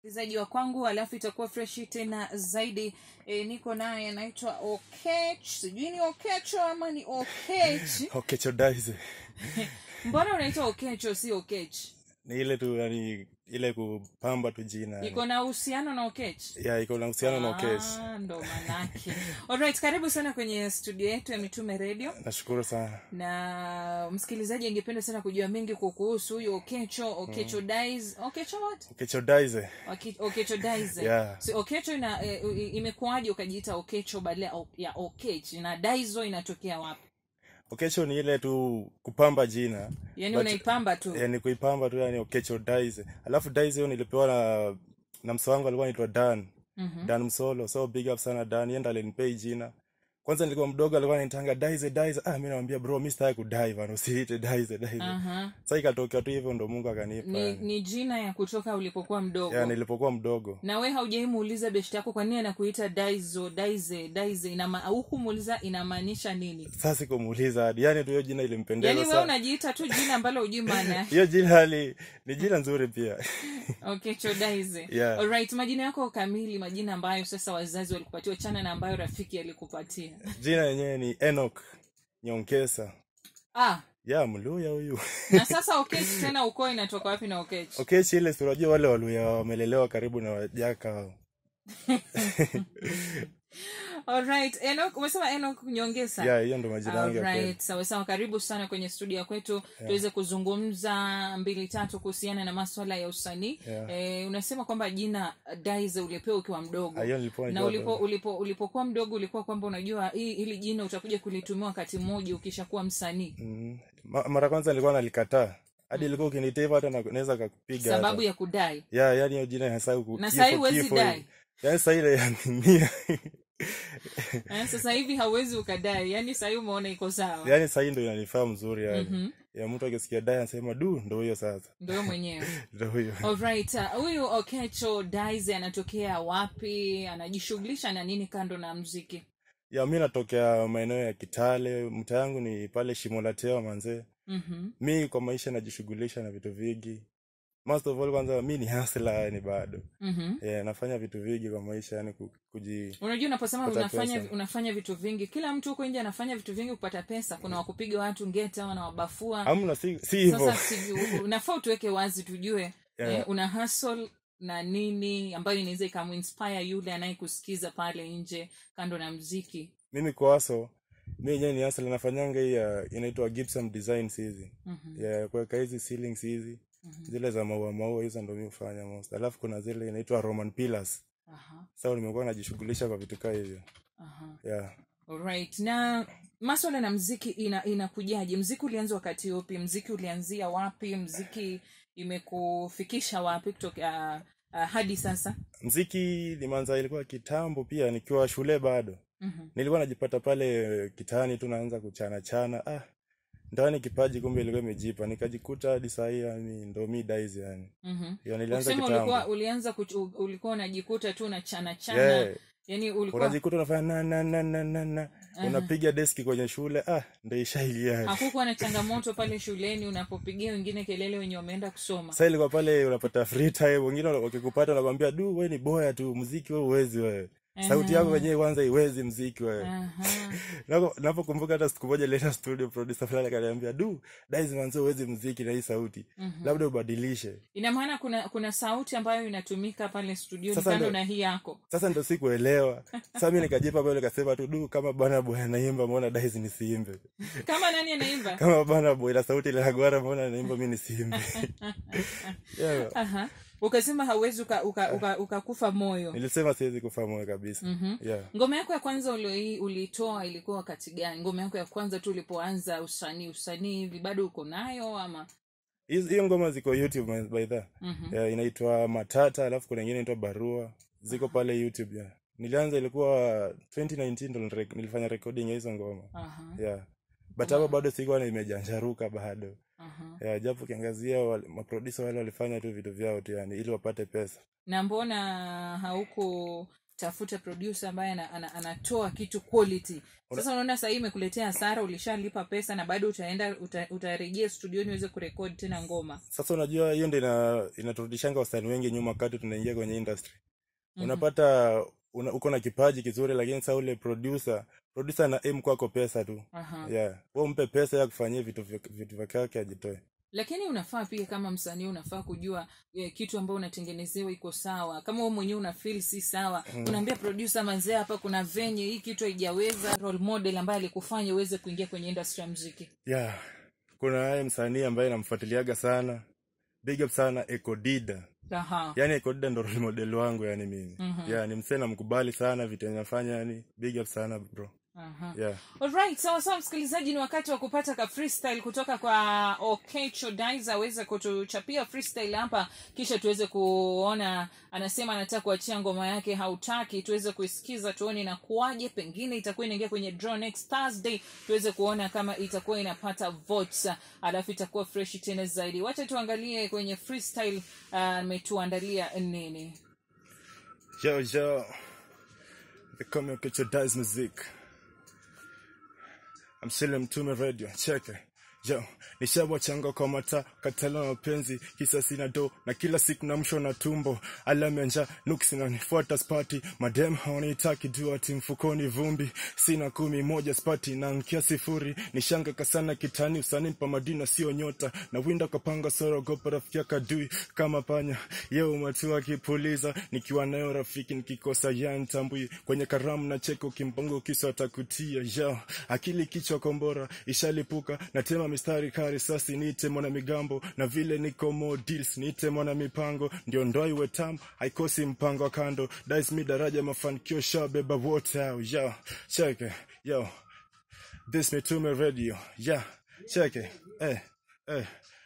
msikilizaji wa kwangu alafu itakuwa freshi tena zaidi e, niko naye anaitwa okech sijui ni okecho ama ni okech okechodaize mbona unaitwa okecho si okech ni ile tu yani ile kupamba tu jina yani. iko na uhusiano na okech ya iko na uhusiano na okech Ah, ndo manake alright karibu sana kwenye studio yetu ya mitume radio nashukuru sana na msikilizaji angependa sana kujua mengi kukuhusu huyu okecho okecho dies okecho what okechodaize Oke- okecho dies Yeah. so okecho ina e, i- imekuwaje ukajiita okecho badala ya o- ya okech na daizo inatokea wapi okecho ni ile tu kupamba jina yaani But- unaipamba tu yani kuipamba tu yani okechodaize alafu daize hiyo nilipewa na na mso wangu alikuwa anaitwa dan Mhm. dan msolo so big up sana dan yenda alinipea hii jina kwanza nilikuwa mdogo alikuwa ananitanga daize daize ah mi namwambia bro mi sitaki kudai bana usiite daize daize Aha. sa ikatokea tu hivyo ndo mungu akanipa ni, yani. ni jina ya kutoka ulipokuwa mdogo ya nilipokuwa mdogo na we haujaimuuliza beshti yako kwa nini anakuita daizo daize daize inama au kumuuliza inamaanisha nini sasa sikumuuliza hadi yani tu hiyo jina ilimpendeza yaani we sana unajiita tu jina ambalo hujui maana yake hiyo jina li, ni jina nzuri pia okay chodaize Yeah. alright majina yako kamili majina ambayo sasa wazazi walikupatia chana na ambayo rafiki alikupatia jina yenyewe ni enok nyonkesa ah ya mluya huyu na sasa okech tena ukoo inatoka wapi na okech okechi ile si unajua wale waluya wamelelewa karibu na wajaka hao alright enok umesema enok nyongesa ya hiyo ndo majina yangu ya kweli Alright, sawa sawa karibu sana kwenye studio ya kwetu tuweze kuzungumza mbili tatu kuhusiana na maswala ya usanii Yeah. e, unasema kwamba jina daize ulipewa ukiwa mdogo Ah, hiyo nilipewa na nikiwa ulipo, mdogo. ulipo ulipokuwa mdogo ulikuwa kwamba unajua hii hili jina utakuja kulitumia wakati mmoja ukishakuwa msanii Mm. Ma- mara kwanza nilikuwa nalikataa hadi ilikuwa ukinita hivyo hata na- naweza kakupiga sababu hata. ya kudai ya yani hiyo jina hasau Na sahi huwezi dai. yani saa ile ya mia eh, sasa hivi hauwezi ukadai yani sahii umeona iko sawa yani sahii ndo inanifaa mzuri yani Mhm. ya mtu akisikia dai anasema du ndo huyo sasa ndio mwenyewe ndo huyo Alright, uh, huyu okecho daize anatokea wapi anajishughulisha na nini kando na mziki ya mi natokea maeneo ya kitale mta yangu ni pale shimolatewa manzee mm-hmm. mi kwa maisha najishughulisha na vitu vingi most of all kwanza mi ni hasla yani bado Mm-hmm. yeah, nafanya vitu vingi kwa maisha yani ku- kuji unajua unaposema Kupata unafanya pesa. unafanya vitu vingi kila mtu huko nje anafanya vitu vingi kupata pesa kuna wakupiga watu ngeta wanawabafua amna si, si hivyo sasa sijui- unafaa utuweke wazi tujue Yeah. eh, una hustle na nini ambayo inaweza ikamuinspire yule anayekusikiza pale nje kando na mziki mimi kwaso mi yenyewe ni hasla nafanyanga hii ya inaitwa gypsum designs hizi mm-hmm. ya kuweka hizi ceilings hizi zile za maua maua hizo ndo mi hufanya most alafu kuna zile inaitwa roman pillars Aha, sa nimekuwa najishughulisha kwa vitu kaa hivyo aha. yeah. Alright. na maswala na mziki ina inakujaje mziki ulianza wakati upi mziki ulianzia wapi mziki imekufikisha wapi kutoka uh, uh, hadi sasa mziki limanza ilikuwa kitambo pia nikiwa shule bado mm-hmm. nilikuwa najipata pale kitaani tu naanza kuchana chana ah ndani kipaji kumbe ilikuwa imejipa nikajikuta hadi sahii yani ndo mi dais yani Mm-hmm. ya nilianza Ukisema ulikuwa kitambo ulianza kuch- ulikuwa unajikuta tu na chana chana yeah. yani ulikuwa unajikuta unafanya na na na na na na unapiga deski kwenye shule ah ndo ishailia hakukuwa na changamoto pale shuleni unapopigia wengine kelele wenye wameenda kusoma sa ilikuwa pale unapata free time wengine wakikupata wanakwambia du we ni boya tu mziki we uwezi wewe sauti yako wenyewe kwanza iwezi mziki wewe Aha. Napo- napokumbuka hata siku moja leta studio producer fulani akaniambia du dais manzo uwezi mziki na hii sauti labda ubadilishe ina maana kuna kuna sauti ambayo inatumika pale studioni Sasa kando ndo- na hii yako sasa ndo sikuelewa sa mi nikajipa pale nikasema tu du kama bana boy anaimba mbona dais nisiimbe kama nani anaimba kama bana boy na sauti linagwara mbona anaimba mi nisiimbe yeah. Aha. ukasema hauwezi ukakufa uka, uka, ukakufa moyo nilisema siwezi kufa moyo kabisa Mhm. yeah. ngoma yako ya kwanza ulioi- uliitoa ilikuwa wakati gani ngoma yako ya kwanza tu ulipoanza usanii usanii hivi bado uko nayo ama Hizo- hiyo ngoma ziko youtube my- by the Mhm. yeah, inaitwa matata alafu kuna ingine inaitwa barua ziko pale youtube yeah. nilianza ilikuwa 2019 ndo nilire- nilifanya recording ya hizo ngoma Aha, yeah. but hapo bado sikuwa nimejanjaruka bado aha. yeah, japo ukiangazia wale- maproducer wale walifanya tu vitu vyao tu yani ili wapate pesa na mbona hauku tafuta producer ambaye ana, ana, anatoa kitu quality sasa unaona sahii imekuletea hasara ulishalipa pesa na bado utaenda uta, utarejea studioni uweze kurekodi tena ngoma sasa unajua hiyo ndo ina, inaturudishanga wasanii wengi nyuma wakati tunaingia kwenye industry unapata una, uko na kipaji kizuri lakini saa ule producer producer ana aim kwako pesa tu Aha. yeah wewe mpe pesa ya kufanyia vitu vya- vitu vyake yake ajitoe lakini unafaa pia kama msanii unafaa kujua eh, kitu ambao unatengenezewa iko sawa kama wewe mwenyewe una feel si sawa unaambia producer manzee hapa kuna venye hii kitu haijaweza role model ambaye alikufanya uweze kuingia kwenye industry ya muziki yeah kuna naye msanii ambaye namfuatiliaga sana big up sana ekodida aha yani ekodida ndo role model wangu yani mimi yeah ni msee namkubali sana vitu yenye nafanya yani big up sana bro aha yeah Alright, sawa sawa msikilizaji, ni wakati wa kupata ka freestyle kutoka kwa Okecho Dice aweze kutuchapia freestyle hapa, kisha tuweze kuona. Anasema anataka kuachia ngoma yake hautaki, tuweze kuisikiza tuone inakuwaje. Pengine itakuwa inaingia kwenye draw next Thursday, tuweze kuona kama itakuwa inapata votes, alafu itakuwa fresh tena zaidi. Wacha tuangalie kwenye freestyle ametuandalia nini. Yo, yo. They call me Okecho Dice Music. I'm Shilem Mtume Radio. Check it. Yo, nishabwachanga kwa mata katala mapenzi kisa sina do na kila siku namsho na tumbo alama ya njaa nuksi nanifuata spati madem hawanitaki juu ati mfukoni vumbi sina kumi moja spati na nkia sifuri nishanga kasana kitani usani pa madina sio nyota na winda kapanga sorogopa rafiki kadui kama panya yeo umatu akipuliza nikiwa nayo rafiki nikikosa yantambui kwenye karamu na cheko kimpango kisa atakutia yo akili kichwa kombora ishalipuka natema mistari kari sasi niite mwana migambo na vile niko mo deals niite mwana mipango ndio ndoa iwe tamu haikosi mpango wa kando dice mi daraja mafanikio shabeba wote hao yo cheke yo this mitume radio yeah cheke eh eh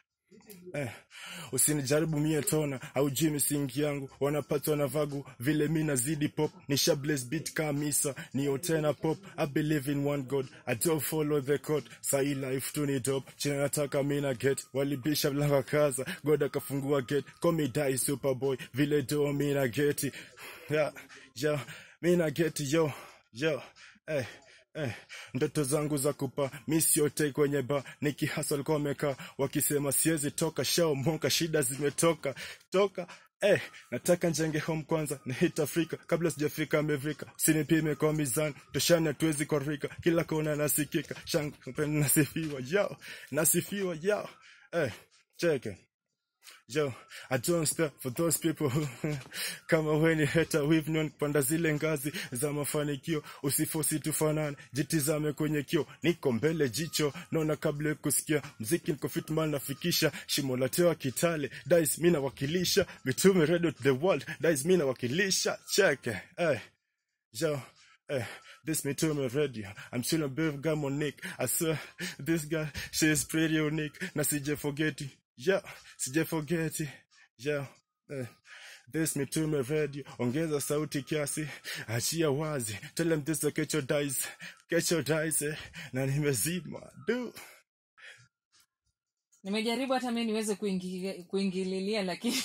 Eh, usinijaribu mie tona aujui misingi yangu wanapatwa na vagu vile mi nazidi pop ni shables beat kamisa ni tena pop i believe in one god i don't follow the code sahi life tu ni top china nataka mi na get walibisha mlango kaza god akafungua gate call me die superboy vile do mi na geti yeah, yeah, mi na geti yo yo eh Eh, ndoto zangu za kupa misi yote kwenye ba nikihasa walikuwa wamekaa wakisema siwezi toka shao monka shida zimetoka toka Eh, nataka njenge home kwanza ni hit Afrika kabla sijafika Amerika usinipime kwa mizani toshani hatuwezi kwa rika kila kona nasikika shang nasifiwa yao nasifiwa yao eh, cheke Yo, I don't spare for those people who kama weni heta we've known kupanda zile ngazi za mafanikio usifosi tufanane jitizame kwenye kio niko mbele jicho naona kabla ya kusikia mziki niko fitman nafikisha shimo la tewa kitale dice mi nawakilisha mitume radio to the world dice mi nawakilisha cheke eh yo Eh, this me too, my radio. I'm still a big guy, Monique. I swear, this guy, she is pretty unique. Na sije forget it. Yeah, sije forget it. Yeah, eh. This me too, my radio. Ongeza sauti kiasi. Achia wazi. Tell them this is Kecho Dice. Kecho Dice, eh. Na nimezima. Do. nimejaribu hata mi niweze kuingi- kuingililia lakini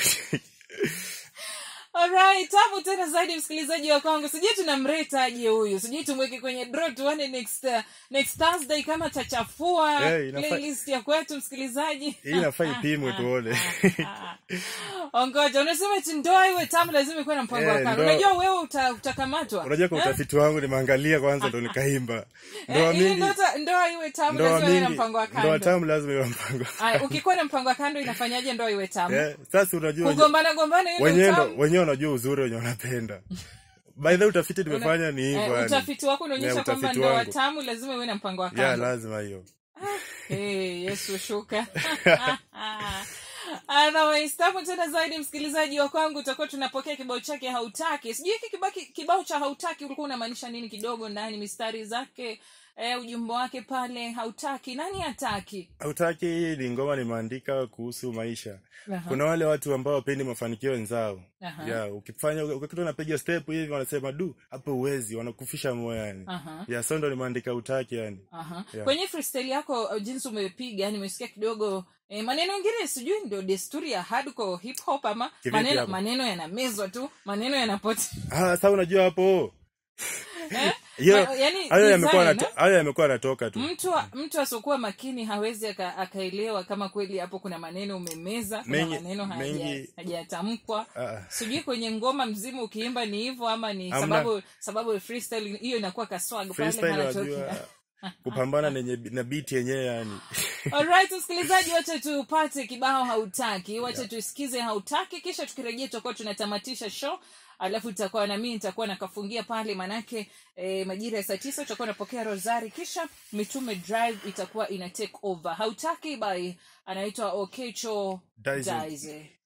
Alright, tamu tena zaidi msikilizaji wa kwangu sijui tunamretaje huyu sijui tumweke kwenye draw tuone next, uh, next thursday kama tachafua Hey, inafaa- playlist ya kwetu msikilizaji Hii inafaa ipimwe tuone. ongoja unasema eti ndoa iwe tamu lazima ikuwe na mpango wa Eh, kando ndoa- unajua wewe uta, utakamatwa Unajua kwa Eh? utafiti wangu nimeangalia kwanza ndo nikaimba. Ndoa Eh, ili mingi, ndoa- ndoa iwe tamu ndoa lazima iwe na mingi, mpango wa ndoa kando tamu lazima iwe mpango. Aya, ukikuwa na mpango wa kando inafanyaje ndoa iwe tamu Eh, sasa unajua kugombana gombana hiyo wenyewe ndio ndo tamu wenyewe wanajua uzuri wenye wanapenda by the way, utafiti tumefanya ni hivyo Eh, yani. utafiti wako unaonyesha Yeah, kwamba utafiti ndoa wangu. tamu lazima iwe na mpango wa ya kando lazima hiyo hey, yesu shuka anawaistafu tena zaidi msikilizaji wa kwangu utakuwa tunapokea kibao chake hautaki sijui hiki kibaki- kibao cha hautaki ulikuwa unamaanisha nini kidogo ndani mistari zake eh, ujumbe wake pale hautaki nani hataki hautaki ni ngoma nimeandika kuhusu maisha Aha. kuna wale watu ambao wapendi mafanikio wenzao Aha. yeah, ukifanya ukikuta unapiga step hivi wanasema du hapo uwezi wanakufisha moyo yani Aha. yeah, so ndo nimeandika utaki yani Aha. Yeah. kwenye freestyle yako uh, jinsi umepiga nimesikia kidogo eh, maneno ingine sijui ndio desturi ya hardcore hip hop ama Kivipi maneno, hapo? maneno yanamezwa tu maneno yanapotea ah, sa unajua hapo eh? hiyo Ma- yani hayo yamekuwa design, yanato- hayo yamekuwa yanatoka tu mtu mtu asiokuwa makini hawezi aka- akaelewa kama kweli hapo kuna maneno umemeza kuna Mengi- maneno hayaja- mengi- hajatamkwa Ah. sijui kwenye ngoma mzima ukiimba ni hivyo ama ni Hamna. sababu sababu freestyle hiyo inakuwa kaswag pale freestyle hanatokea wajua kupambana nenye na biti yenyewe yani Alright, msikilizaji, wacha tupate kibao hautaki, wacha tusikize hautaki, kisha tukirejea tutakuwa tunatamatisha show alafu tutakuwa na mimi nitakuwa nakafungia pale manake eh, majira ya saa tisa tutakuwa napokea rosari kisha mitume drive itakuwa ina take over hautaki by anaitwa okecho Daize. Daize.